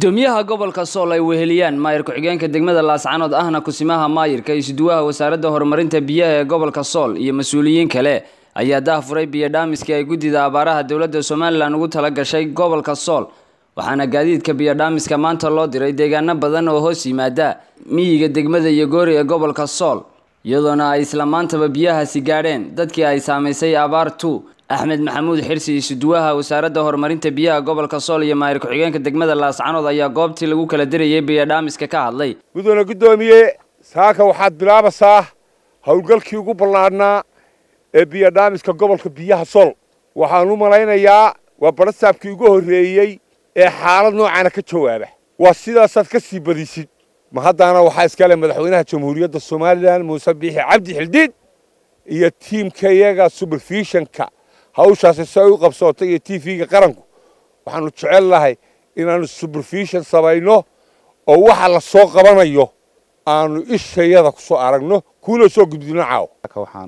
gudoomiyaha gobolka sool ay weheliyaan maayir ku-xigeenka degmada laascanood ahna kusimaha maayirka isuduwaha wasaaradda horumarinta biyaha ee gobolka sool iyo mas-uuliyiin kale ayaa daahfuray biyo dhaamiskii ay guddida abaaraha dowladda somalilan ugu tala gashay gobolka sool waxaana gaadiidka biyodhaamiska maanta loo diray deegaano badan oo hoos yimaada miyiga degmada iyo goori ee gobolka sool iyadoona ay isla maantaba biyahaasi gaadheen dadkii ay saamaysay abaartu axmed maxamuud xirsi isuduwaha wasaaradda horumarinta biyaha gobolka sool iyo maayir ku-xigeenka degmada laascanood ayaa goobtii lagu kala dirayay biyodhaamiska ka hadlay mudane guddoomiye saaka waxaad bilaabaysaa howlgalkii ugu ballaadhnaa ee biyodhaamiska gobolka biyaha sool waxaan u malaynayaa waa barasaabkii ugu horreeyey ee xaalad noocaana ka jawaaba waa sidaasaad ka sii badisid ma haddaana waxaa iskale madaxweynaha jamhuuriyadda somalilan muuse biixi cabdi xildhiid iyo tiimka iyaga superfishonka hawshaasi si ay u qabsootay iyo t v-ga qaranku waxaanu jecel lahay inaanu superfishon samayno oo waxa la soo qabanayo aanu ishayada ku soo aragno kuula soo gudbino caaw waxaan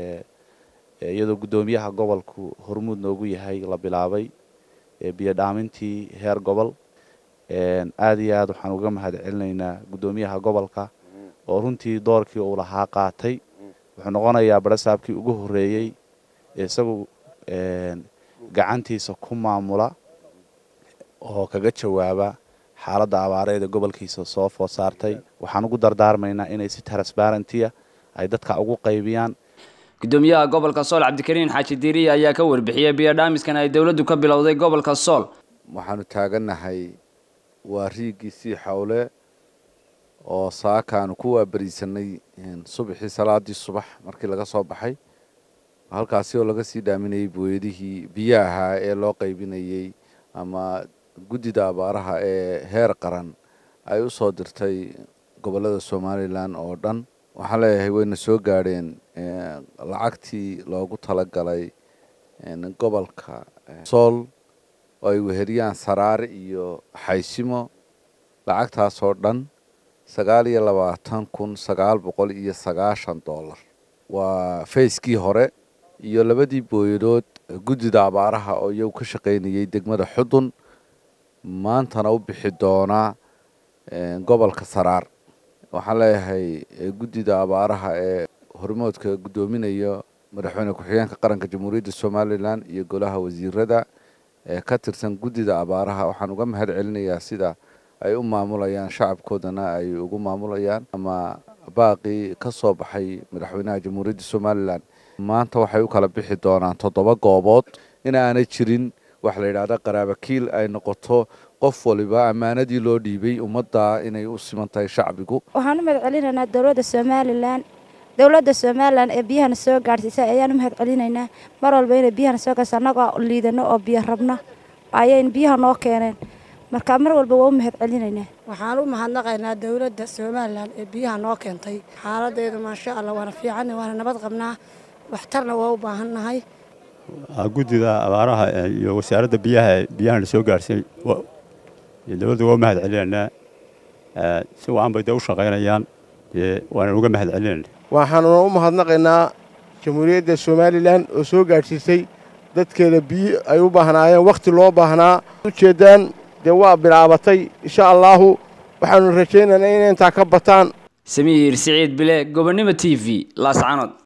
iyadoo guddoomiyaha gobolku hormuud noogu yahay la bilaabay biyo dhaamintii heer gobol aad iyo aad waxaan uga mahad celinaynaa guddoomiyaha gobolka oo runtii doorkii uu lahaa qaatay wuxuu noqonayaa barasaabkii ugu horreeyey isagu gacantiisa ku maamula oo kaga jawaaba xaaladda abaareed ee gobolkiisa soo food saartay waxaan ugu dardaarmaynaa inay si transbarentiya ay dadka ugu qaybiyaan gudoomiyaha gobolka sool cabdikariin xaaji diiriye ayaa ka warbixiyey biyodhaamiskan ay dowladdu ka bilowday gobolka sool waxaanu taagannahay waa riigiisii xawle oo saakaanu ku waabariisanay subaxii salaadii subax markii laga soo baxay halkaasi oo laga sii dhaaminayay booyadihii biyo ahaa ee loo qaybinayey ama guddida abaaraha ee heer qaran ay u soo dirtay gobollada somalilan oo dhan waxaan leeyahay wayna soo gaadheen lacagtii loogu talagalay gobolka sool oo ay weheliyaan saraare iyo xaysimo lacagtaasoo dhan sagaal iyo labaatan kun sagaal boqol iyo sagaashan dollar waa fayskii hore iyo labadii booyadood guddida abaaraha oo iyagu ka shaqaynayay degmada xudun maantana u bixi doonaa gobolka saraar waxaan leeyahay guddida abaaraha ee hormoodka guddoominaya madaxweyne ku-xigeenka qaranka jamhuuriyadda somalilan iyo golaha wasiirada ee ka tirsan guddida abaaraha waxaan uga mahad celinayaa sida ay u maamulayaan shacabkoodana ay ugu maamulayaan ama baaqii ka soo baxay madaxweynaha jamhuuriyadda somalilan maanta waxay u kala bixi doonaan toddoba goobood in aanay jirin waxa la yidhahda qaraabakiil ay noqoto qof waliba ammaanadii loo dhiibay ummadda inay u siman tahay shacbigu waxaan u mahad celinaynaa dowladda somalilan dowladda somalilan ee biyahana soo gaadhsiisay ayaan u mahad celinaynaa mar walba inay biyahana soo gaarsa annagoo liidano oo biyo rabna ayayn biyaha noo keeneen marka mar walba waa u mahad celinaynaa waxaan u mahadnaqaynaa dowladda somalilan ee biyaha noo keentay xaaladeedu maasha allah waana fiican waana nabad qabnaa waxtarna waa u baahannahay guddida abaaraha iyo wasaaradda biyaha biyahana soo gaarsiin dowladda waa u mahad celinaynaa si wacan bay dee u shaqaynayaan waana uga mahad celinayna waxaanuna u mahadnaqaynaa jamhuuriyadda somalilan oo soo gaadhsiisay dadkeeda biyo ay u baahnaayeen wakhti loo baahnaa ujeeddaan dee waa bilaabatay insha allaahu waxaanu rajaynaynaa inay intaa ka bataan samiir siciid bile gobonnimo t v laascanood